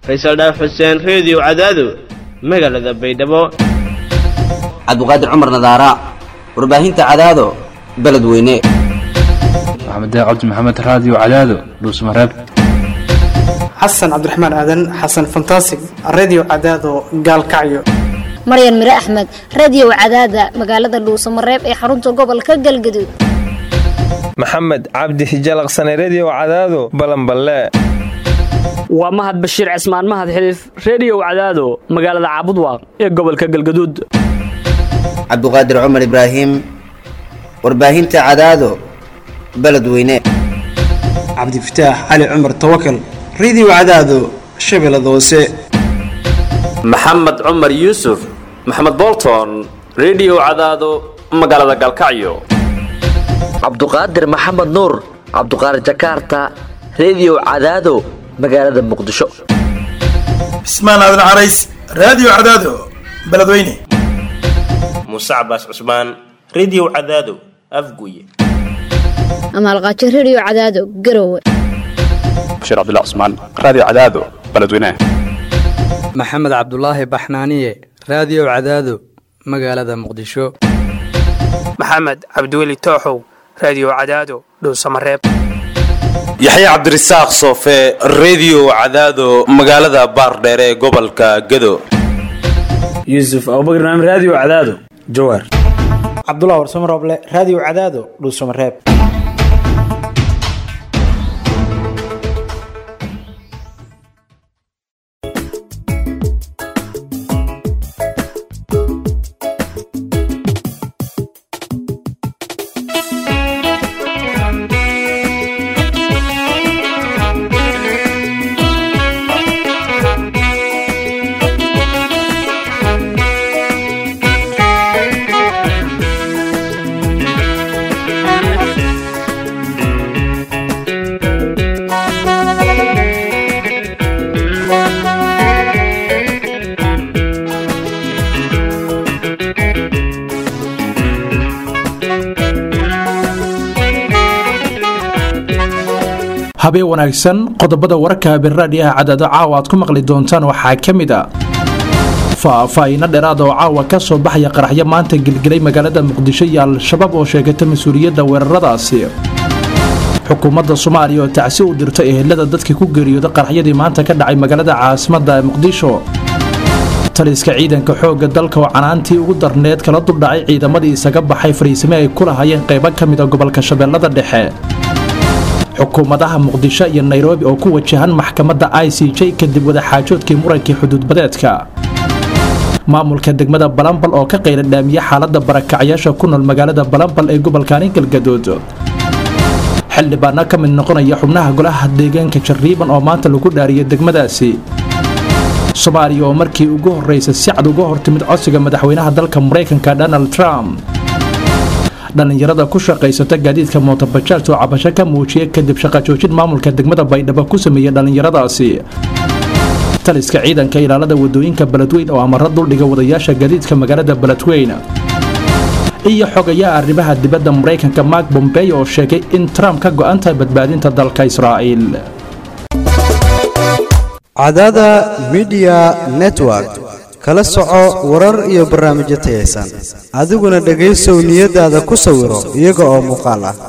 faysal dhaaf xuseen reediyo cadaado magaalada baydhabo cabdiqaadir cumar nadaara warbaahinta cadaado beledweyne maxamed cabdi maxamed raadiyo cadaado dhuusmareeb xasan cabdiraxmaan aadan xasan fantasig redio cadaado gaalkacyo maryan mire axmed radiyow cadaada magaalada dhuusamareeb ee xarunta gobolka galgaduud maxamed cabdi hijalaqsane rediyow cadaado balanballe waa mahad bashiir cismaan mahad xiliif rediyow cadaado magaalada caabudwaaq ee gobolka galgaduud cabdiqaadir cumar ibraahim warbaahinta cadaado beledweyne cabdifataax cali cumar tawakal redio cadaado shabeellada hoose maxamed cumar yuusuf maxamed bolton rediyo cadaado magaalada galkacyo cabduqaadir maxamed nuur cabduqaadir jakarta rediyo cadaado magaalada muqdisho cismaan aadan carays raadiyo cadaado beledweyne muuse cabaas cusmaan rediyo cadaado afguye amaalqaajo rediyo cadaado garowe bashiir cabdilla cusmaan raadiyo cadaado beledweyne maxamed cabdulaahi baxnaaniye raadiyo cadaado magaalada muqdisho maxamed cabdiweli tooxow raadiyo cadaado dhuusamareeb yaxye cabdirasaaq soofe rediyo cadaado magaalada baardheere ee gobolka gado yuusuf abubakr naam raadiyo cadaado jawaar cabdulah warsamo rooble raadiyo cadaado dhuusamareeb habeen wanaagsan qodobada wararka habeenraadhiyaha cadaado caawa aad ku maqli doontaan waxaa ka mid a faahfaahiino dheeraad oo caawa ka soo baxaya qaraxyo maanta gelgelay magaalada muqdisho iyo al-shabaab oo sheegata mas-uuliyadda weeraradaasi xukuumadda soomaaliya oo tacsi u dirta ehelada dadkii ku geeriyooda qaraxyadii maanta ka dhacay magaalada caasimadda muqdisho taliska ciidanka xoogga dalka oo canaantii ugu darneed kala duldhacay ciidamadii isaga baxay fariisime ay ku lahayeen qaybo ka mid a gobolka shabeellada dhexe xukuumadaha muqdisho iyo nairobi oo ku wajahan maxkamadda i c j kadib wadaxaajoodkii murankii xuduudbadeedka maamulka degmada balambal oo ka qayla dhaamiye xaaladda barakacyaasha ku nool magaalada balambal ee gobolkaani galgaduud xildhibaano ka mid noqonaya xubnaha golaha deegaanka jariiban oo maanta lagu dhaariyay degmadaasi soomaaliya oo markii ugu horraysa si cad uga hortimid codsiga madaxweynaha dalka maraykanka donald trump dhallinyarada ku shaqaysata gaadiidka mootobajaaj oo cabasho ka muujiyay kadib shaqajoojin maamulka degmada baydhabo ku sameeyey dhallinyaradaasi taliska ciidanka ilaalada wadooyinka beledweyn oo amaro duldhiga wadayaasha gaadiidka magaalada beledweyn iyo xogayaha arrimaha dibadda maraykanka mark bombey oo sheegay in trump ka go'an tahay badbaadinta dalka israa'iil cadada midiya network kala soco warar iyo barnaamijyo tayaysan adiguna dhegaysow niyadaada ku sawiro iyaga oo muuqaal ah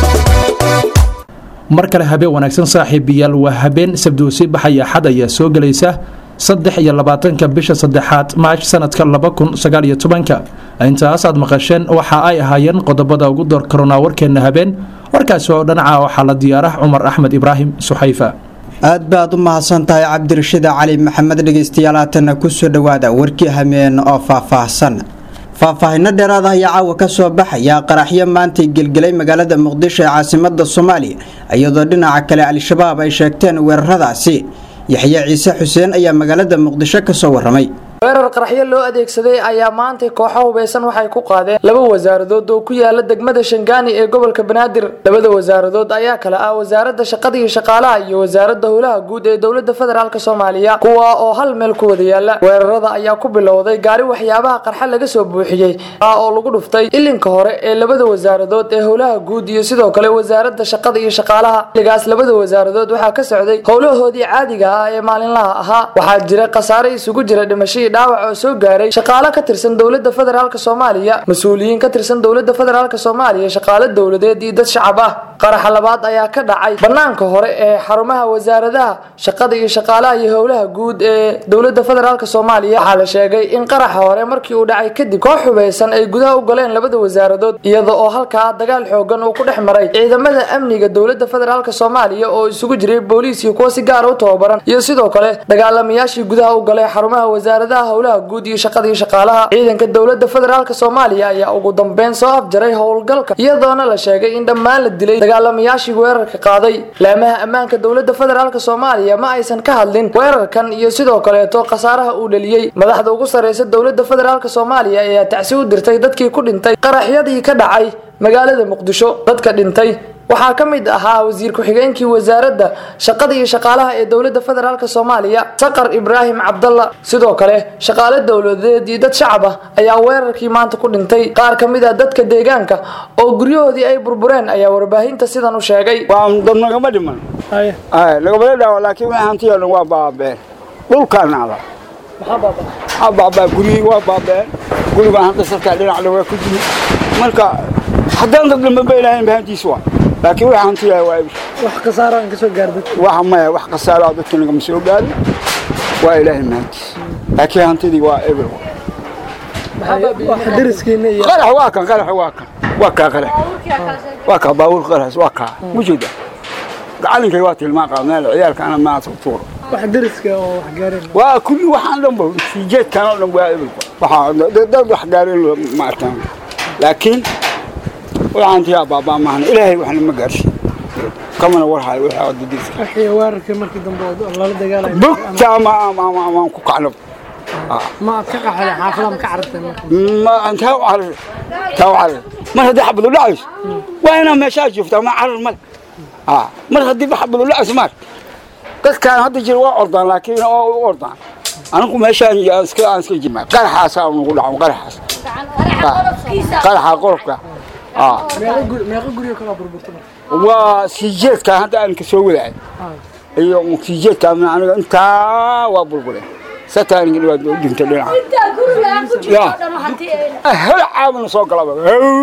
mar kale habeen wanaagsan saaxiibayaal waa habeen sabduusii baxaya axad ayaa soo gelaysa saddex iyo labaatanka bisha saddexaad maash sanadka laba kun sagaal iyo tobanka intaas aad maqasheen waxa ay ahaayeen qodobada ugu door karonaa warkeenna habeen warkaasi oo dhanaca waxaa la diyaarah cumar axmed ibraahim suxayfa aad baad u mahadsan tahay cabdirashiid cali maxamed dhegeystayaal haatanna kusoo dhowaada warkii hameen oo faahfaahsan faahfaahinno dheeraad ah ayaa caawa ka soo baxaya qaraxyo maantay gelgelay magaalada muqdisho ee caasimada soomaaliya iyadoo dhinaca kale al-shabaab ay sheegteen weeraradaasi yaxye ciise xuseen ayaa magaalada muqdisho ka soo waramay weerar qaraxyo loo adeegsaday ayaa maantay kooxo hubeysan waxay ku qaadeen laba wasaaradood oo ku yaala degmada shangaani ee gobolka banaadir labada wasaaradood ayaa kale ah wasaaradda shaqada iyo shaqaalaha iyo wasaaradda howlaha guud ee dowlada federaalk soomaaliya kuwa oo hal meel ku wada yaala weerarada ayaa ku bilowday gaari waxyaabaha qarxa laga soo buuxiyey ah oo lagu dhuftay ilinka hore ee labada wasaaradood ee howlaha guud iyo sidoo kale wasaaradda shaqada iyo shaqaalaha xilligaas labada wasaaradood waxaa ka socday howlahoodii caadiga ah ee maalinlaha ahaa waxaa jira khasaare isugu jira dhimashadii dhaawac oo soo gaaray shaqaale ka tirsan dowlada federaalk soomaaliya mas-uuliyiin ka tirsan dowlada federaalk soomaaliya shaqaale dowladeed iyo dad shacab ah qaraxa labaad ayaa ka dhacay banaanka hore ee xarumaha wasaaradaha shaqada iyo shaqaalaha iyo howlaha guud ee dowlada federaalk soomaaliya waxaa la sheegay in qaraxa hore markii uu dhacay kadib koox hubeysan ay gudaha u galeen labada wasaaradood iyada oo halkaa dagaal xoogan uu ku dhex maray ciidamada amniga dowlada federaalk soomaaliya oo isugu jiray booliis iyo kuwa si gaara u tababaran iyo sidoo kale dagaalamayaashii gudaha u galay xarumaha wasaaradaha howlaha guud iyo shaqada iyo shaqaalaha ciidanka dowlada federaalk soomaaliya ayaa ugu dambeyn soo afjaray howlgalka iyadoona la sheegay in dhammaan la dilay dagaalamayaashii weerarka qaaday laamaha ammaanka dowlada federaalk soomaaliya ma aysan ka hadlin weerarkan iyo sidoo kaleeto khasaaraha uu dhaliyey madaxda ugu sareysa dowlada federaalk soomaaliya ayaa tacsi u dirtay dadkii ku dhintay qaraxyadii ka dhacay magaalada muqdisho dadka dhintay waxaa ka mid ahaa wasiir ku-xigeenkii wasaaradda shaqada iyo shaqaalaha ee dowlada federaalk soomaaliya saqar ibraahim cabdalla sidoo kale shaqaale dowladeed iyo dad shacab ah ayaa weerarkii maanta ku dhintay qaar ka mid ah dadka deegaanka oo guryahoodii ay burbureen ayaa warbaahinta sidan u sheegay dad nagama dhiman nagamala dhaawa laakiin wixii hantiyo dhan waa baabeen dhulkaa nacda maxaa baabaa guryihii waa baabeen gurigaan hadda sarkaa dhinacda waa ku jimi marka haddaan dad dhimanba ilaahayn bahantiisa waa laakiin waxa hantiyaa waa ibir wax khasaaro aan ka soo gaarday waxa maya wax khasaaro ah dadka nagama soo gaarin waa ilaahay mahantiisa laakiin hantidii waa ibir qarax waa kan qarax waa kan waa kaa qarax waa kaa baabuur qarax waa kaa mujeeda gacalinkay waa tilmaan qaadneel ciyaalka ana maanta u tuuro wax deriska oo wax gaareen waa kulli waxaan dhanba siijeedkan oo dhan waa ibir waxaa dad wax gaareen ma arkaan laakiin waxaantiyaa baabaa maahan ilaahay waxna ma gaarsiin kamana warhayo wixii aad dadiska wixii weerarkii markii dambe oo lala dagaalay bugta ma aan ku kacno ma aad ka qaxday xaafada ma ka carartay ma antaa u carar taa u carar mar haddii xabadu dhacayso waa inaa meeshaa joogtaa ma carar male mar haddii xabadu dhacayso maar dadkaan hadda jira waa ordaan laakiin oo u ordaan anigu meeshaan aan iska aan iska jirmaa qaraxaasaa nagu dhaco qaraxaas qaraxa qolofka waa siijeedka hadda aan ka soo wadaay iyo siijeedka aniga intaa waa burburay sataaniga dhibaat u dhintay dhinaca hel caabana soo galaba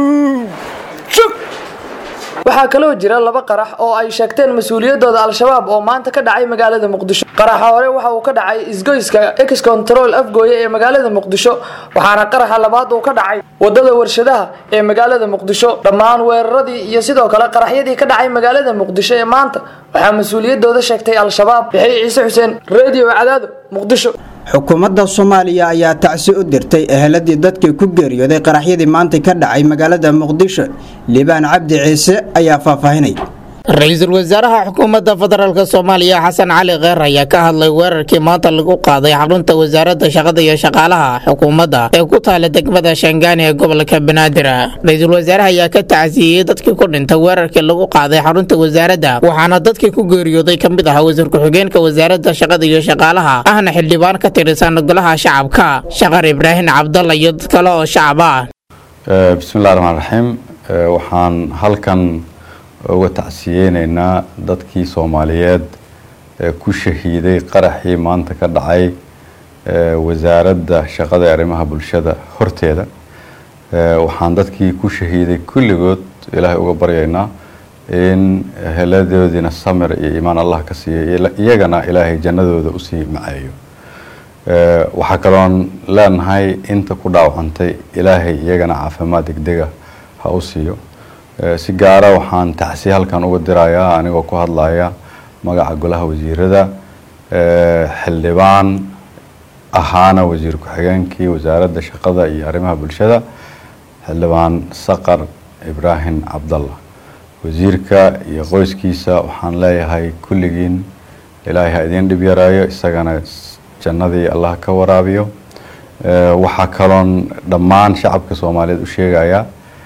waxaa kaloo jira laba qarax oo ay sheegteen mas-uuliyadooda al-shabaab oo maanta ka dhacay magaalada muqdisho qaraxa hore waxa uu ka dhacay isgoyska ex control afgooye ee magaalada muqdisho waxaana qaraxa labaad uu ka dhacay wadada warshadaha ee magaalada muqdisho dhammaan weeraradii iyo sidoo kale qaraxyadii ka dhacay magaalada muqdisho ee maanta waxaa mas-uuliyadooda sheegtay al-shabaab yaxay ciise xuseen radio cadaado muqdisho xukuumadda soomaaliya ayaa tacsi u dirtay eheladii dadkii ku geeriyooday qaraxyadii maanta ka dhacay magaalada muqdisho liibaan cabdi ciise ayaa faahfaahinay ra-iisul wasaaraha xukuumadda federaalk soomaaliya xasan cali kheer ayaa ka hadlay weerarkii maanta lagu qaaday xarunta wasaaradda shaqada iyo shaqaalaha xukuumadda ee ku taala degmada shangaani ee gobolka banaadir ra-iisul wasaaraha ayaa ka tacsiiyey dadkii ku dhintay weerarkii lagu qaaday xarunta wasaaradda waxaana dadkii ku geeriyooday ka mid ahaa wasiir ku-xigeenka wasaaradda shaqada iyo shaqaalaha ahna xildhibaan ka tirsan golaha shacabka shaqar ibraahim cabdalla iyo dad kale oo shacab ah bismillahi raxmaan raxiim waxaan halkan uga tacsiyeyneynaa dadkii soomaaliyeed ee ku shahiiday qaraxii maanta ka dhacay wasaaradda shaqada ee arrimaha bulshada horteeda waxaan dadkii ku shahiiday kulligood ilaahay uga baryaynaa in heladoodiina samir iyo iimaan allah ka siiya iyagana ilaahay jannadooda usii maceeyo waxaa kaloon leenahay inta ku dhaawacantay ilaahay iyagana caafimaad degdega ha u siiyo si gaara waxaan tacsi halkan uga dirayaa anigoo ku hadlaya magaca golaha wasiirada xildhibaan ahaana wasiir ku-xigeenkii wasaaradda shaqada iyo arrimaha bulshada xildhibaan saqar ibraahim cabdalla wasiirka iyo qoyskiisa waxaan leeyahay kulligiin ilaahay ha idiin dhib yaraayo isagana jannadii allah ka waraabiyo waxaa kaloon dhammaan shacabka soomaaliyeed u sheegayaa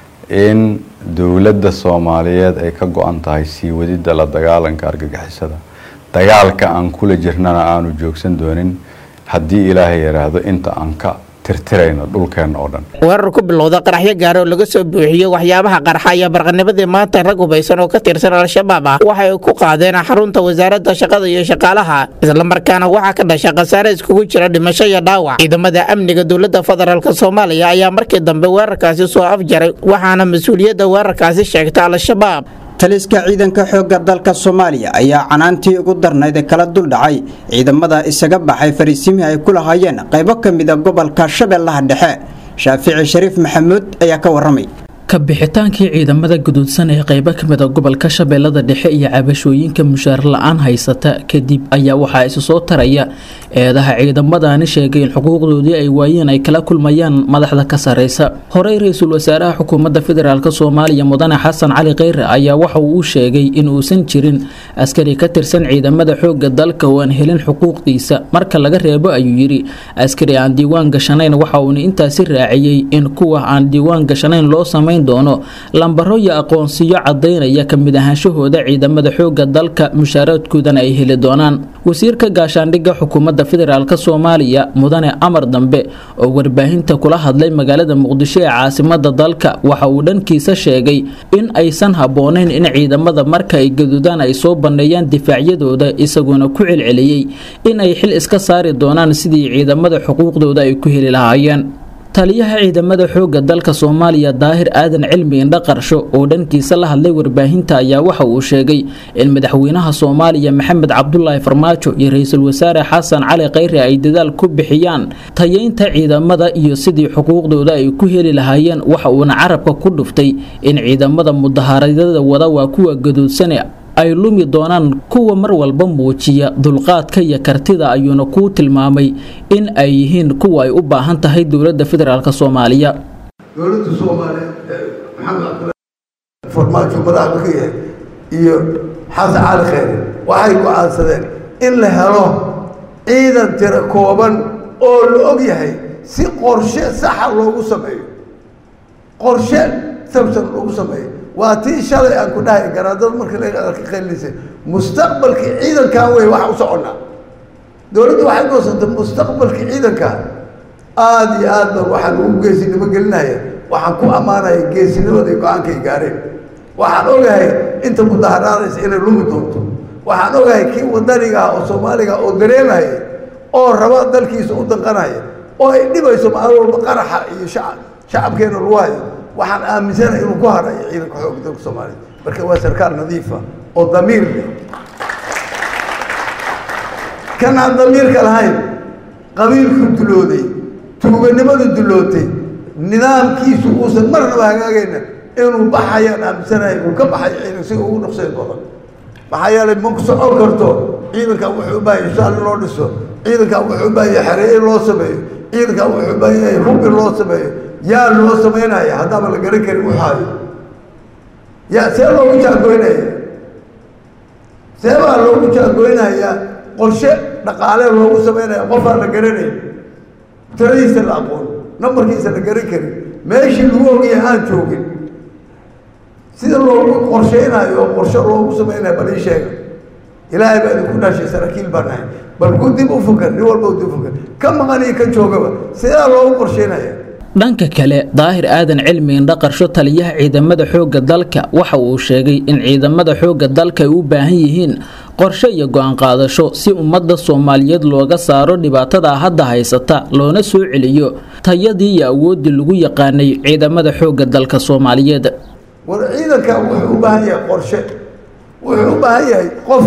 in dowladda soomaaliyeed ay ka go-an tahay sii wadidda la dagaalanka argagixisada dagaalka aan kula jirnana aanu joogsan doonin haddii ilaahay yidhaahdo inta aan ka tirtirayno dhulkeenna oo dhan weerar ku bilowda qaraxyo gaara oo laga soo buuxiyo waxyaabaha qarxa ayaa barqanimadii maanta rag hubaysan oo ka tirsan al-shabaab ah waxay ku qaadeen xarunta wasaaradda shaqada iyo shaqaalaha islamarkaana waxaa ka dhasha khasaare iskugu jira dhimasho iyo dhaawac ciidamada amniga dowladda federaalk soomaaliya ayaa markii dambe weerarkaasi soo afjaray waxaana mas-uuliyadda weerarkaasi sheegta al-shabaab taliska ciidanka xoogga dalka soomaaliya ayaa canaantii ugu darnayd ee kala duldhacay ciidamada isaga baxay fariisimihii ay ku lahaayeen qaybo ka mida gobolka shabeellaha dhexe shaafici shariif maxamuud ayaa ka waramay ka bixitaankii ciidamada guduudsan ee qaybo ka mid a gobolka shabeellada dhexe iyo cabashooyinka mushaar la-aan haysata kadib ayaa waxaa isu soo taraya eedaha ciidamadani sheegay in xuquuqdoodii ay waayeen ay kala kulmayaan madaxda ka sareysa horey ra-iisul wasaaraha xukuumadda federaalk soomaaliya mudane xasan cali kheyre ayaa waxa uu u sheegay in uusan jirin askari ka tirsan ciidamada xoogga dalka oo aan helin xuquuqdiisa marka laga reebo ayuu yidhi askari aan diiwaan gashanayn waxa uuna intaasi raaciyey in kuwa aan diiwaan gashanayn loo samay doono lambaro iyo aqoonsiyo cadaynaya ka mid ahaanshahooda ciidamada xoogga dalka mushaaraadkoodana ay heli doonaan wasiirka gaashaandhigga xukuumadda federaalk soomaaliya mudane amar dambe oo warbaahinta kula hadlay magaalada muqdisho ee caasimada dalka waxa uu dhankiisa sheegay in aysan habboonayn in ciidamada marka ay gadudaan ay soo banneeyaan difaacyadooda isagoona ku celceliyey in ay xil iska saari doonaan sidii ciidamada xuquuqdooda ay ku heli lahaayeen taliyaha ciidamada xoogga dalka soomaaliya daahir aadan cilmi indha qarsho oo dhankiisa la hadlay warbaahinta ayaa waxa uu sheegay in madaxweynaha soomaaliya maxamed cabdulaahi farmaajo iyo ra-iisul wasaare xasan cali kheyre ay dadaal ku bixiyaan tayeynta ciidamada iyo sidii xuquuqdooda ay ku heli lahaayeen waxa uuna carabka ku dhuftay in ciidamada mudaharaadyada wada waa kuwa gaduudsane ay lumi doonaan kuwa mar walba muujiya dulqaadka iyo kartida ayuuna kuu tilmaamay in ay yihiin kuwa ay u baahan tahay dowladda federaalk soomaaliya dowladda soomaaliyeed maxamed cabdulaahi farmaajo madaxda ka yahay iyo xasan cali kheyre waxay go-aansadeen in la helo ciidan tiro kooban oo la og yahay si qorshe saxa loogu sameeyo qorshe samsan loogu sameeyo waa tii shalay aan ku dhahay garaadada marka laga qaylisay mustaqbalkii ciidankaa wey waxa u soconnaa dowladdu waxay goosantay mustaqbalkii ciidanka aada iyo aad baan waxaan ugu geesinimo gelinaya waxaan ku ammaanaya geesinimada iyo go-aankay gaareen waxaan ogahay inta mudaharaadaysa inay lumi doonto waxaan ogahay kii wadaniga ah oo soomaaliga oo dareemaya oo raba dalkiisa u danqanaya oo ay dhibayso maalin walba qaraxa iyo shacab shacabkeena lagu hayo waxaan aaminsanahay inuu ku harayo ciidanka xoogga dalka soomaaliya marka waa sarkaal nadiifa oo damiir leh kan aan damiirka lahayn qabiilku dulooday tuuganimadu dulootay nidaamkiisu uusan marnaba hagaagayna inuu baxayaan aaminsanahay uu ka baxayo ciidan si ugu dhaqseen badan maxaa yeelay ma ku socon karto ciidankan wuxuu u baahan yahay shaal in loo dhiso ciidankan wuxuu u baahan yahay xeree in loo sameeyo ciidankan wuxuu u baahan yahay hub in loo sameeyo yaa loo samaynaya haddaaba la garan karin waxaayo yaa see loogu jaagoynaya see baa loogu jaagoynaya qorshe dhaqaale loogu samaynaya qofaan la garanayn tiradiisa la aqoon nambarkiisa la garan karin meeshii lagu ogyahay aan joogin sida loogu qorsheynayo oo qorshe loogu samaynayo bal ii sheega ilaahay baa idinku dhashay saraakiil baan nahay bal ku dib u fakar nin walba u dib u fakar ka maqan iyo ka joogaba sidaa loogu qorsheynaya dhanka kale daahir aadan cilmi indha qarsho taliyaha ciidamada xoogga dalka waxa uu sheegay in ciidamada xoogga dalka ay u baahan yihiin qorshe iyo go-aan qaadasho si ummadda soomaaliyeed looga saaro dhibaatada hadda haysata loona soo celiyo tayadii iyo awooddii lagu yaqaanay ciidamada xoogga dalka soomaaliyeed war ciidankan wuxuu u baahan yahay qorshe wuxuu u baahan yahay qof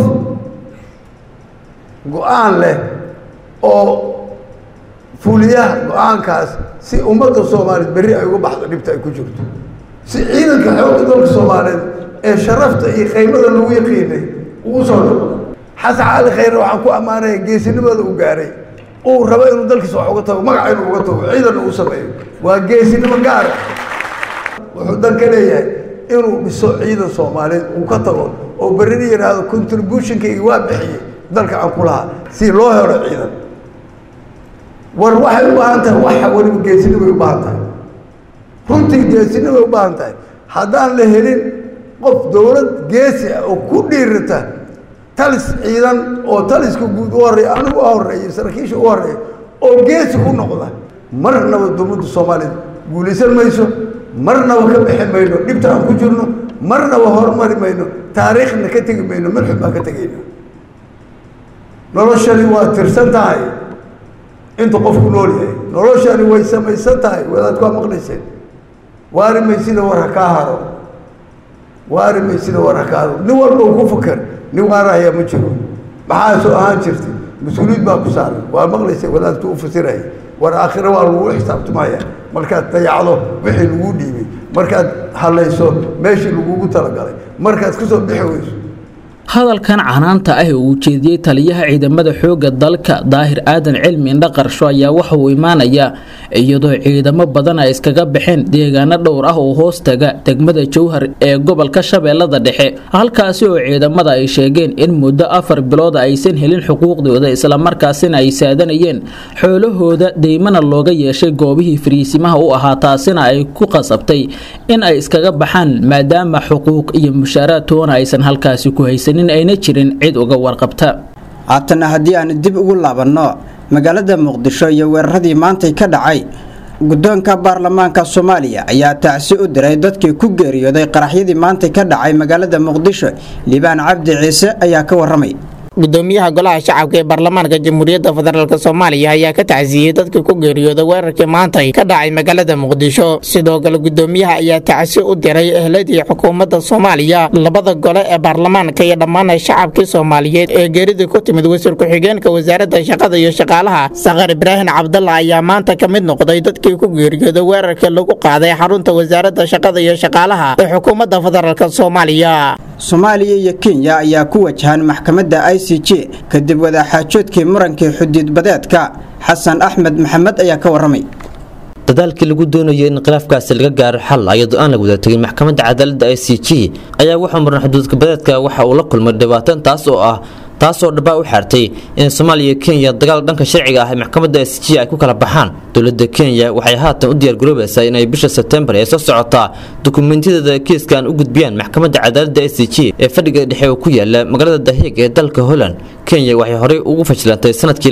go-aan leh oo fuliyaha go-aankaas si ummadda soomaaliyeed berri ay uga baxdo dhibta ay ku jirto si ciidanka xoogga dalka soomaaliyeed ee sharafta iyo qiymada lagu yaqiinay ugu soo noqdo xasan cali khayre waxaan ku ammaanaya geesinimada uu gaaray uu rabo inuu dalkiisa wax uga tago magaca inuu uga tago ciidanna uu sameeyo waa geesinimo gaara wuxuu dan ka leeyahay inuu dhiso ciidan soomaaliyeed uu ka tago oo berrina yidhaahdo contributionkayga waa bixiyey dalka aan ku lahaa si loo helo ciidan war waxay u baahan tahay waxa weliba geesinimay u baahan tahay runtii geesinimay u baahan tahay haddaan la helin qof dowlad geesi ah oo ku dhiirata talis ciidan oo taliska guud u horreeya anigu u horreeya saraakiisha u horreeya oo geesi ku noqda marnaba dowladda soomaaliya guulaysan mayso marnaba ka bixi mayno dhibta aan ku jirno marnaba horumari mayno taariikhna ka tegi mayno marxub baan ka tegayno noloshani waa tirsan tahay inta qofku nool yahay noloshani way samaysan tahay wadaadku waa maqlayseen waari maysida war ha kaa haro waari maysida war ha kaa haro nin walba uu ku fakar nin waarahaya ma jiro maxaa soo ahaan jirtay mas-uuliyad baa ku saaran waa maqlayseen wadaadku u fasiraya war aakhire waa lagu xisaabtamaya markaad dayacdo wixii lagu dhiibay markaad halayso meeshii lagugu talagalay markaad kasoo bixi weyso hadalkan canaanta ah ee uu jeediyey taliyaha ciidamada xoogga dalka daahir aadan cilmi indha qarsho ayaa waxa uu imaanayaa iyadoo ciidamo badan ay iskaga baxeen deegaano dhowr ah oo hoos taga degmada jowhar ee gobolka shabeellada dhexe halkaasi oo ciidamada ay sheegeen in muddo afar bilood aysan helin xuquuqdooda islamarkaasina ay saadanayeen xoolahooda deymana looga yeeshay goobihii fariisimaha u ahaa taasina ay ku qasabtay in ay iskaga baxaan maadaama xuquuq iyo mushaaraad toona aysan halkaasi ku haysan ayna jirin cid uga warqabta haatana haddii aan dib ugu laabanno magaalada muqdisho iyo weeraradii maantay ka dhacay guddoonka baarlamaanka soomaaliya ayaa tacsi u diray dadkii ku geeriyooday qaraxyadii maantay ka dhacay magaalada muqdisho liibaan cabdi ciise ayaa ka waramay gudoomiyaha golaha shacabka ee baarlamaanka jamhuuriyadda federaalk soomaaliya ayaa ka tacsiyey dadkii ku geeriyooda weerarkii maantay ka dhacay magaalada muqdisho sidoo kale gudoomiyaha ayaa tacsi u diray ehladii xukuumadda soomaaliya labada gole ee baarlamaanka iyo dhammaan shacabkii soomaaliyeed ee geeridii ku timid wasiir ku-xigeenka wasaaradda shaqada iyo shaqaalaha sakar ibraahim cabdalla ayaa maanta ka mid noqday dadkii ku geeriyooda weerarkii lagu qaaday xarunta wasaaradda shaqada iyo shaqaalaha ee xukuumadda federaalk soomaaliya soomaaliya iyo kenya ayaa ku wajahan maxkamadda i c j kadib wadaaxaajoodkii murankii xuduud badeedka xasan axmed maxamed ayaa ka waramay dadaalkii lagu doonayay in khilaafkaasi laga gaaro xal iyadoo aan la wada tegin maxkamadda cadaaladda i c j ayaa wuxuu muran xuduudka badeedka waxa uu la kulmay dhibaatan taas oo ah taasoo dhaba u xaartay in soomaaliya iyo kenya dagaal dhanka sharciga ah ee maxkamadda s g ay ku kala baxaan dowladda kenya waxay haatan u diyaargaroobaysaa inay bisha sebtembar ee soo socotaa dukumeentiyadeeda kiiskan u gudbiyaan maxkamadda cadaaladda s g ee fadhiga dhexe oo ku yaala magaalada dahiig ee dalka holland kenya waxay horey ugu fashilantay sanadkii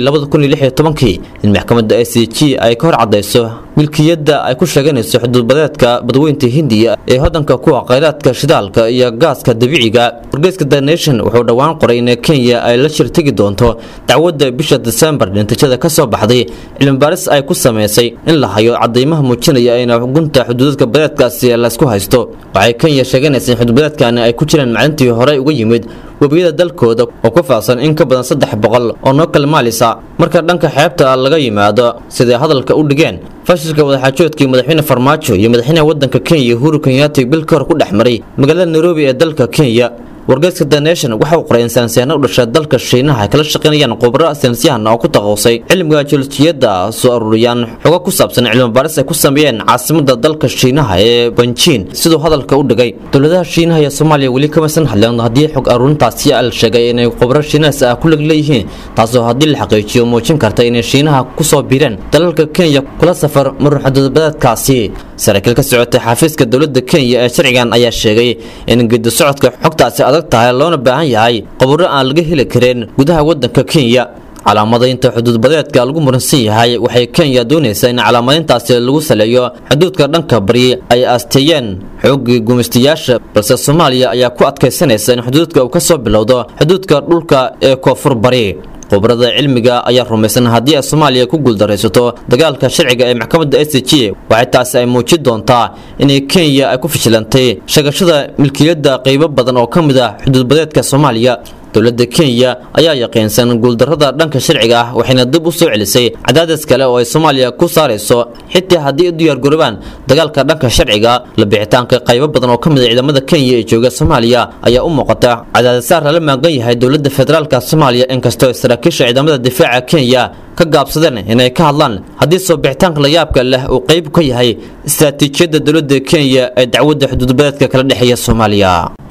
kii in maxkamadda s g ay ka hor cadayso milkiyadda ay ku sheeganayso xuduudbadeedka badweynta hindiya ee hodanka kuwa khayraadka shidaalka iyo gaaska dabiiciga wargeyska the nation wuxuu dhowaan qoray in kenya ay la shir tegi doonto dacwadda bisha disembar natiijada ka soo baxday cilmibaaris ay ku samaysay in la hayo cadaymaha muujinaya in gunta xuduudadka badeedkaasi laysku haysto waxay kenya sheeganaysa in xuduudbadeedkani ay ku jiraan maalintii horey uga yimid webiyada dalkooda oo ku faafsan in ka badan saddex boqol oo noo kala maalisa marka dhanka xeebta laga yimaado siday hadalka u dhigeen fashilka wadaxaajoodkii madaxweyne farmaajo iyo madaxweynaha wadanka kenya uhuru kenyaati bil ka hor ku dhex maray magaalada nairobi ee dalka kenya wargeyska the nation waxa uu qoray in saynisyahanno u dhashay dalka shiinaha ay kala shaqaynayaan khubro saynisyahan oo ku taqoosay cilmiga joolojiyadda soo aruuriyaan xogo ku saabsan cilmi baaris ay ku sameeyeen caasimada dalka shiinaha ee banjiin siduu hadalka u dhigay dowladaha shiinaha iyo soomaaliya weli kamaysan hadleen haddii xog aruurintaasi la sheegay inay khubro shiinahaas ah ku leg leeyihiin taasoo haddii la xaqiijiyo muujin karta inay shiinaha kusoo biireen dalalka kenya kula safar marun xuduudbadeedkaasi saraakiil ka socotay xafiiska dowladda kenya ee sharcigan ayaa sheegay in gedi socodka xogtaasi adag tahay loona baahan yahay qaburo aan laga heli karin gudaha wadanka kenya calaamadaynta xuduudbadeedka lagu muransan yahay waxay kenya doonaysaa in calaamadayntaasi lagu saleeyo xuduudka dhanka bari ay aasteeyeen xoogii gumaystayaasha balse soomaaliya ayaa ku adkaysanaysa in xuduudka uu ka soo bilowdo xuduudka dhulka ee koonfur bari khubarada cilmiga ayaa rumaysan haddii ay soomaaliya ku guuldaraysato dagaalka sharciga ee maxkamadda s g waxay taasi ay muujin doontaa inay kenya ay ku fashilantay sheegashada milkiyadda qaybo badan oo ka mid ah xuduudbadeedka soomaaliya dowladda kenya ayaa yaqiinsan guuldarrada dhanka sharciga ah waxayna dib u soo celisay cadaadis kale oo ay soomaaliya ku saarayso xitaa haddii ay u diyaargaroobaan dagaalka dhanka sharciga la bixitaanka qaybo badan oo ka mid a ciidamada kenya ee jooga soomaaliya ayaa u muuqata cadaadisaar lala maagan yahay dowladda federaalka soomaaliya inkastoo saraakiisha ciidamada difaaca kenya ka gaabsadeen inay ka hadlaan haddii soo bixitaanka layaabka leh uu qayb ka yahay istaraatiijiyadda dowladda kenya ee dacwadda xuduudbadeedka kala dhexeeya soomaaliya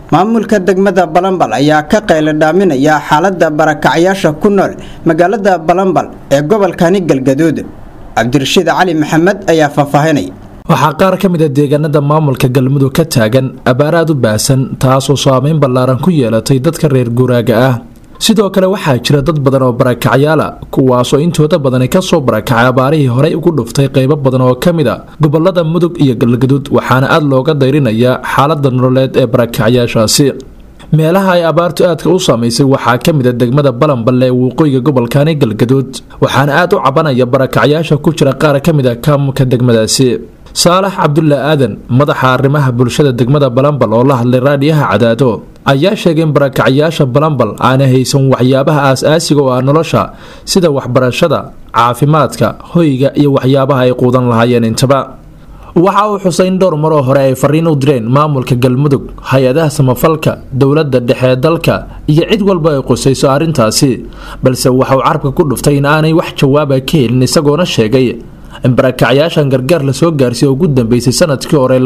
maamulka degmada balambal ayaa ka qayladhaaminaya xaalada barakacyaasha ku nool magaalada balambal ee gobolkani galgaduud cabdirashiid cali maxamed ayaa faahfaahinaya waxaa qaar ka mid a deegaanada maamulka galmudug ka taagan abaar aad u baahsan taasoo saameyn ballaaran ku yeelatay dadka reer guuraaga ah sidoo kale waxaa jira dad badan oo barakacyaala kuwaasoo intooda badani kasoo barakacay abaarihii horey ugu dhuftay qeybo badan oo ka mid a gobolada mudug iyo galgaduud waxaana aad looga dayrinayaa xaalada nololeed ee barakacyaashaasi meelaha ay abaartu aadka u saamaysay waxaa ka mid a degmada balanballe ee waqooyiga gobolkani galgaduud waxaana aad u cabanaya barakacyaasha ku jira qaar ka mid a kaamulka degmadaasi saalax cabdulla aadan madaxa arrimaha bulshada degmada balambal oo la hadlay raadhiyaha cadaado ayaa sheegay in barakacyaasha balambal aana haysan waxyaabaha aas-aasiga oo ah nolosha sida waxbarashada caafimaadka hoyga iyo waxyaabaha ay quudan lahaayeen intaba waxa uu xusay in dhowr maroo hore ay fariin u direen maamulka galmudug hay-adaha samafalka dowladda dhexe dalka iyo cid walba ay qusayso arrintaasi balse waxauu carabka ku dhuftay in aanay wax jawaaba ka helin isagoona sheegay in barakacyaashan gargaar lasoo gaarsiiy ugu dambeysay sanadkii hore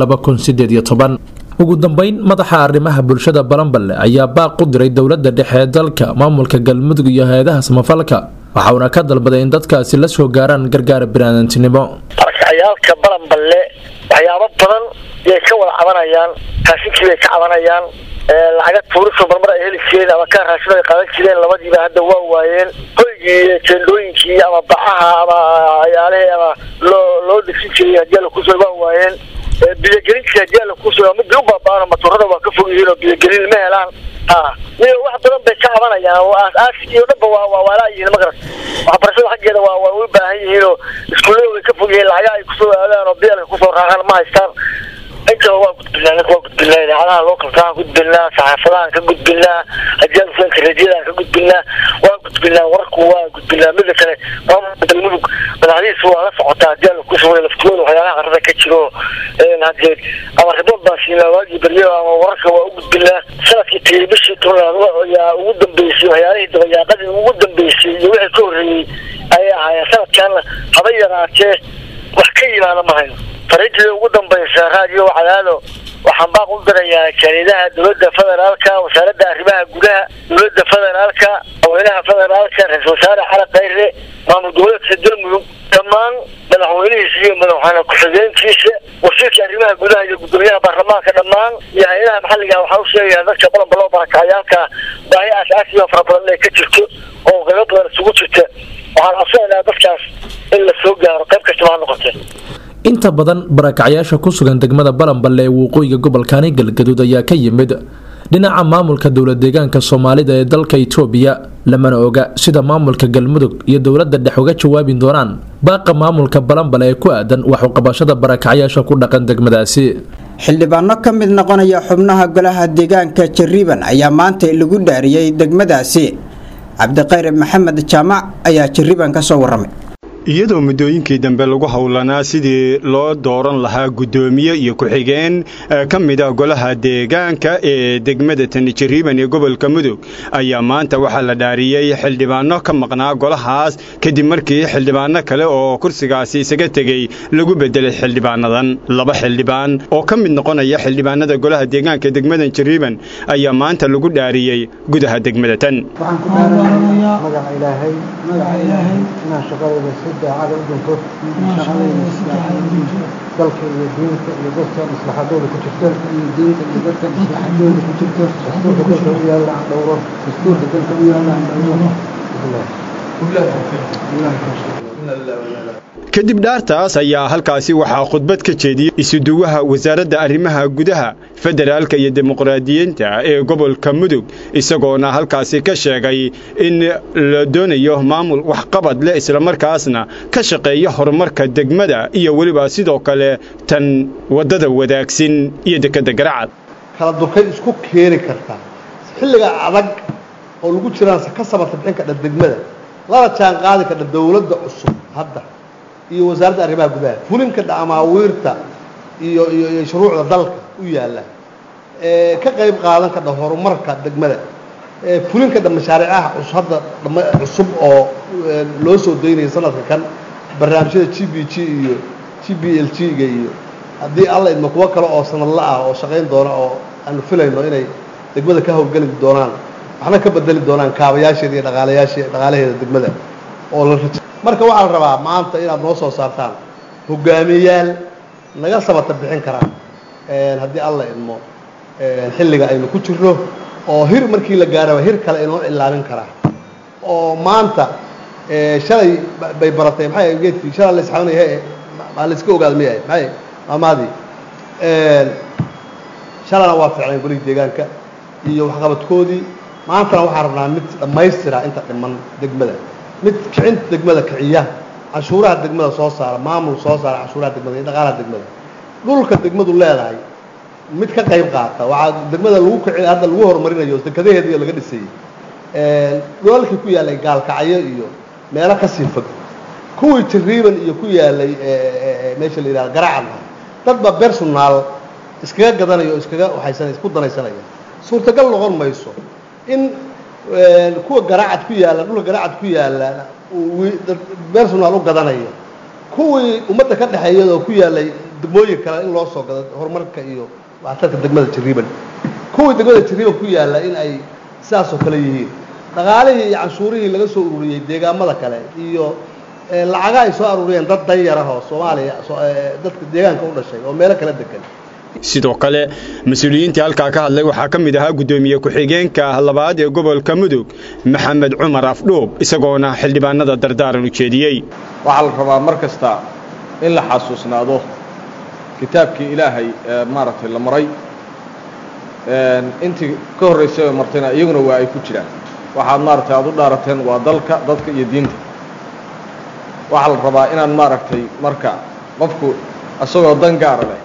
ugu dambeyn madaxa arrimaha bulshada balanballe ayaa baaq u diray dowladda dhexe ee dalka maamulka galmudug iyo hay-adaha samafalka waxauna ka dalbaday in dadkaasi la soo gaaraan gargaar biniaadantinimo barakacayaalka balanballe waxyaabo badan yay ka wada cabanayaan raashinkii bay ka cabanayaan lacaga tuuriso marmar ay heli jireen ama kaa raashin ay qadan jireen labadiiba hadda waa waayeen hoygii teendooyinkii ama bacaha ama ayaalihii ama loo loo degsin jiray haddii alla kusoo waa waayeen biyogelintii haddii alla kusoo midii u baaba'aan matoorada waa ka fog yihiin oo biyogelin ma helaan ha iyo wax badan bay ka cabanayaan oo aas-aasigii o dhanba waa waa waalaa yihiin magarat waxbarashada xaggeeda waa waa u baahan yihiin oo iskuullada way ka fog yihiin lacaga ay kusoo aadaan oo biyalka kusoo raacaan ma haystaan intaba waa gudbinaa ninka waa gudbinaa idaacadaha lookalkaan gudbinaa saxaafadahan ka gudbinaa hadiyaanka radiyadan ka gudbinaa waa gudbinaa warku waa gudbinaa mida kale maamulka galmudug madaxdihiisa waa la socotaa hadii alla kusoo laftigooda waxyaalaha qarada ka jiro hadee ama ribood baan siinaa waagii beryo ama wararka waa u gudbinaa sanadkii tegey bishii tobnaad ayaa ugu dambeysay waxyaalihii dabayaaqadii ugu dambeysay iyo wixii ka horreeyey ayay ahaayeen sanadkaana haba yaraatee wax ka yimaada ma hayno fariintii ugu dambaysa raadiyo cadaado waxaan baaq u dirayaa jariidaha dowladda federaalka wasaaradda arrimaha gudaha dowladda federaalka madaxweynaha federaalka ra-iisul wasaare cali khayre maamul goboleedka galmudug dhammaan madaxweynihiisa iyo madaxweyne ku-xigeenkiisa wasiirka arrimaha gudaha iyo gudoomiyaha baarlamaanka dhammaan iyo hay-adaha maxalliga waxaa u sheegayaa dadka balanbaloo barakacayaalka baahi aas-aasiyo fara badan inay ka jirto oo qaybo badan isugu jirta waxaan codsanaynaa dadkaas in la soo gaaro qayb kastaba ha noqotee inta badan barakacyaasha ku sugan degmada balanballe ee waqooyiga gobolkani galgaduud ayaa ka yimid dhinaca maamulka dowlad deegaanka soomaalida ee dalka itoobiya lamana oga sida maamulka galmudug iyo dowladda dhex uga jawaabi doonaan baaqa maamulka balanbale ee ku aadan waxuqabashada barakacyaasha ku dhaqan degmadaasi xildhibaano ka mid noqonaya xubnaha golaha deegaanka jariiban ayaa maanta lagu dhaariyey degmadaasi cabdiqayre maxamed jaamac ayaa jariiban ka soo waramay iyadoo muddooyinkii dambe lagu howlanaa sidii loo dooran lahaa guddoomiye iyo ku-xigeen ka mid ah golaha deegaanka ee degmada tani jariiban ee gobolka mudug ayaa maanta waxaa la dhaariyey xildhibaano ka maqnaa golahaas kadib markii xildhibaano kale oo kursigaasi isaga tegey lagu bedelay xildhibaanadan laba xildhibaan oo ka mid noqonaya xildhibaanada golaha deegaanka ee degmadan jariiban ayaa maanta lagu dhaariyey gudaha degmada tan daacada u dhinto shaqadayna dalka iyo diinta iyo dadka maslaxadooda ku jirto iyo diinta iyo dadka maslaxadooda ku jirto dastuurka dalka u yaalla aan dhowro dastuurka dalka u yaalla aan dhowro kadib dhaartaas ayaa halkaasi waxaa khudbad ka jeediyey isuduwaha wasaaradda arrimaha gudaha federaalka iyo dimuqraadiyiinta ee gobolka mudug isagoona halkaasi ka sheegay in la doonayo maamul waxqabad leh islamarkaasna ka shaqeeya horumarka degmada iyo weliba sidoo kale tan waddada wadaagsin iyo dekedda garacad kala durkayn isku keeni kartaa xilliga adag oo lagu jiraan ka sabarta bixin kadha degmada lana jaan qaadi kadha dowladda cusub hadda iyo wasaaradda arrimaha gudaha fulinka dhamaawiirta iyo iyo iyo shuruucda dalka u yaalla ka qayb qaadan kadha horumarka degmada fulin kadha mashaariicaha cusub hadda cusub oo loo soo daynaya sanadka kan barnaamijyada g b g iyo g b l g-ga iyo haddii alla idma kuwo kale oo sanadla ah oo shaqayn doona oo aanu filayno inay degmada ka howlgeli doonaan waxna ka bedeli doonaan kaabayaasheeda iyo dhaqaalayaashe dhaqaalaheeda degmada oo la raja marka waxaa la rabaa maanta inaad noo soo saartaan hogaamiyayaal naga sabata bixin karaan haddii alla idmo xilliga aynu ku jirno oo hir markii la gaaraba hir kale inoo cilaamin karaa oo maanta shalay bay baratay maxay geedkii shalay la isxabanaya maa la iska ogaada miyahay maxay maamaadii shalayna waa ficnay golihii deegaanka iyo waxqabadkoodii maantana waxaan rabnaa mid dhammaystira inta dhiman degmada mid kicinta degmada kiciya cashuuraha degmada soo saara maamul soo saara cashuuraha degmada iyo dhaqaalaha degmada dhulka degmadu leedahay mid ka qayb qaata waxaa degmada lagu kici hadda lagu horumarinayo dekadaheediiyo laga dhisayey dhulalkii ku yaallay gaalkacyo iyo meelo kasii fog kuwii jariiban iyo ku yaalay meesha la yidhahda garacadna dadba personaal iskaga gadanayo o iskaga waxaysanay isku danaysanaya suurtagal noqon mayso in kuwa garacad ku yaalla dhulka garacad ku yaalla personaal u gadanayo kuwii ummadda ka dhexeeyadoo ku yaallay degmooyin kale in loo soo gado horumarka iyo waxtarka degmada jariiban kuwii degmada jariiban ku yaalla in ay sidaasoo kale yihiin dhaqaalihii iyo canshuurihii laga soo ururiyey deegaamada kale iyo lacaga ay soo aruuriyeen dad danyar ah oo soomaaliya dadka deegaanka u dhashay oo meelo kala degan sidoo kale mas-uuliyiintii halkaa ka hadlay waxaa ka mid ahaa guddoomiye ku-xigeenka labaad ee gobolka mudug maxamed cumar afdhuub isagoona xildhibaanada dardaaran u jeediyey waxaa la rabaa mar kasta in la xasuusnaado kitaabkii ilaahay ee maaragtay la maray intii ka horraysay oo martayna iyaguna waa ay ku jiraan waxaad maaragtay aad u dhaarateen waa dalka dadka iyo diinta waxaa la rabaa inaan maaragtay marka qofku isagoo dan gaara leh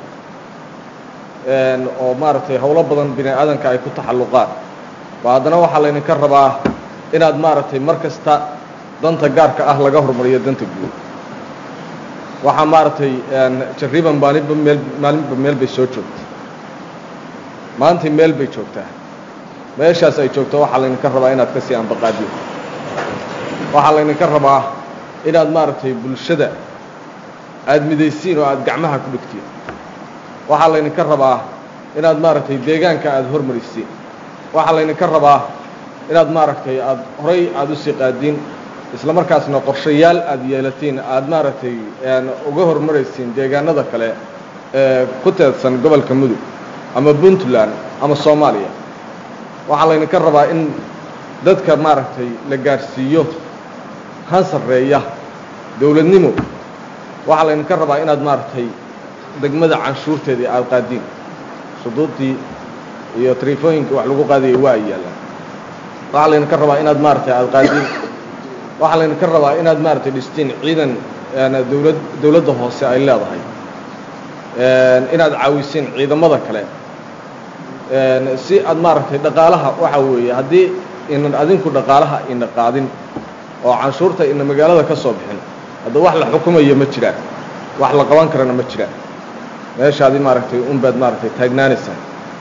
oo maaragtay howlo badan bini aadanka ay ku taxalluqaan ba haddana waxaa laydinka rabaa inaad maaragtay mar kasta danta gaarka ah laga hormariyo danta guud waxaa maaragtay jariiban maalinba meel maalinba meel bay soo joogtay maantii meel bay joogtaa meeshaas ay joogto waxaa laydinka rabaa inaad ka sii ambaqaadiyo waxaa laydinka rabaa inaad maaragtay bulshada aada midaysiin oo aada gacmaha ku dhigtiin waxaa laydinka rabaa inaad maaragtay deegaanka aada hormarisiin waxaa laydinka rabaa inaad maaragtay aada horay aada usii qaadiin isla markaasna qorshayaal aada yeelatiin aada maaragtay uga hormaraysiin deegaanada kale ee ku teedsan gobolka mudug ama puntland ama soomaaliya waxaa laydinka rabaa in dadka maaragtay la gaadhsiiyo han sarreeya dowladnimo waxaa laydinka rabaa inaad maaragtay degmada canshuurteedii aada qaadiin shuduudii iyo taleefooyinkii wax lagu qaadayay waa ay yaallaan waxaa laydinka rabaa inaad maaragtay aada qaadiin waxaa laydinka rabaa inaad maaragtay dhistiin ciidan dowlad dowladda hoose ay leedahay inaad caawisiin ciidamada kale si aad maaragtay dhaqaalaha waxaa weeye haddii inan adinku dhaqaalaha ina qaadin oo canshuurta ina magaalada ka soo bixin hadda wax la xukumayo ma jiraan wax la qaban karana ma jiraan meeshaadi maaragtay unbaad maaragtay taagnaanaysaa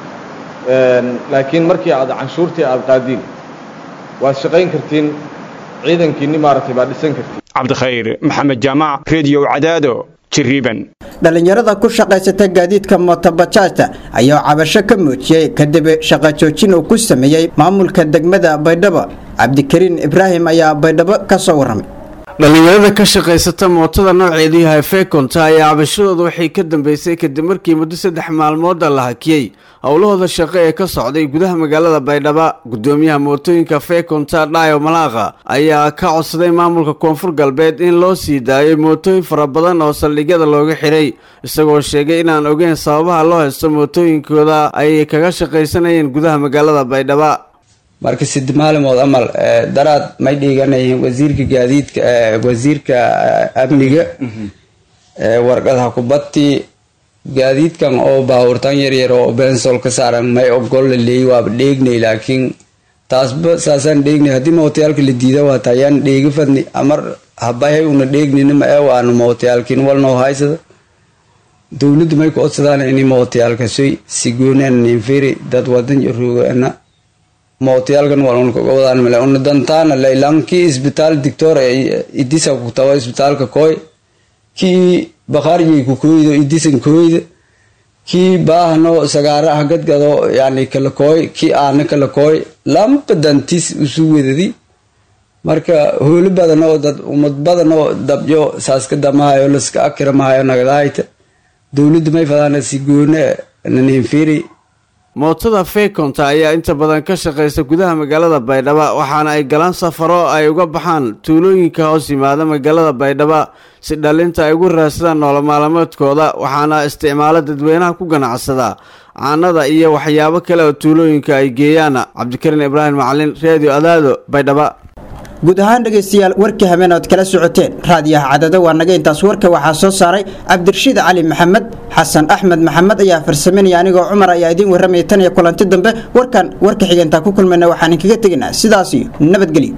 laakiin markii aad canshuurtii aada qaadiin waad shaqayn kartiin ciidankiinni maaragtay baad dhisan kartiin cabdikhayr maxamed jaamac rediyo cadaado jiriiban dhallinyarada ku shaqaysata gaadiidka mootobajaajta ayaa cabasho ka muujiyey kadib shaqo joojin uu ku sameeyey maamulka degmada baydhabo cabdikariin ibraahim ayaa baydhabo ka soo warramay dhallinyarada ka shaqaysata mootada nooceedu yahay fekonta ayaa cabashadooda waxay ka dambeysay kadib markii muddo saddex maalmooda la hakiyey howlahooda shaqo ee ka socday gudaha magaalada baydhabo gudoomiyaha mootooyinka fekonta dhayo malaaqa ayaa ka codsaday maamulka koonfur galbeed in loo sii daayay mootooyin fara badan oo saldhigyada looga xiray isagoo sheegay inaan ogeyn sababaha loo haysto mootooyinkooda ay kaga shaqaysanayeen gudaha magaalada baydhabo marka sid maalimood amal daraad may dhiganayeen wasiirka gaadiidka wasiirka amniga warqadaha kubadtii gaadiidkan oo baawurtan yaryar oo bensol ka saaran may ogol la leeyay waaba dheegnay laakiin taasba saasaan dheegnay haddii mawtayaalka la diida waata ayaan dheegi fadni amar habahay una dheegnina ma ee waanu mawtayaalkin walnoo haysada dowladdu may ku odsadaan ini mawtayaalka soy sigoonaan ninfiri dad wadan jaroogaana mawtayaalkan walunkaga wadaan male una dantaana laylankii isbitaal dictor idisa ku tawa isbitaalka koy kii bakhaarjay ku kooydo idisan kooyda kii baahno sagaara ah gadgado yani kala kooy kii aana kala kooy lamba dantis usu wedadi marka hoolo badan oo dad ummad badan oo dabyo saaska damahayo laska akiramahayo nagadaayta dowladda may fadaana si goone naninfiri mootada feekonta ayaa inta badan ka shaqaysa gudaha magaalada baydhabo waxaana ay galaan safaro ay uga baxaan tuulooyinka hoos yimaada magaalada baydhabo si dhalinta ay ugu raadsadaan nolomaalmeedkooda waxaana isticmaalo dadweynaha ku ganacsada caanada iyo waxyaabo kale oo tuulooyinka ay geeyaan cabdikariin ibraahim macalin reediyo adaado baydhabo guud ahaan dhegaystayaal warkii habeen ood kala socoteen raadiyaha cadado waa naga intaas warka waxaa soo saaray cabdirashiid cali maxamed xasan axmed maxamed ayaa farsaminaya anigoo cumar ayaa idiin warramaya tan iyo kulanti dambe warkan warka xigeentaa ku kulmayna waxaan inkaga tegaynaa sidaas iyo nabadgelyo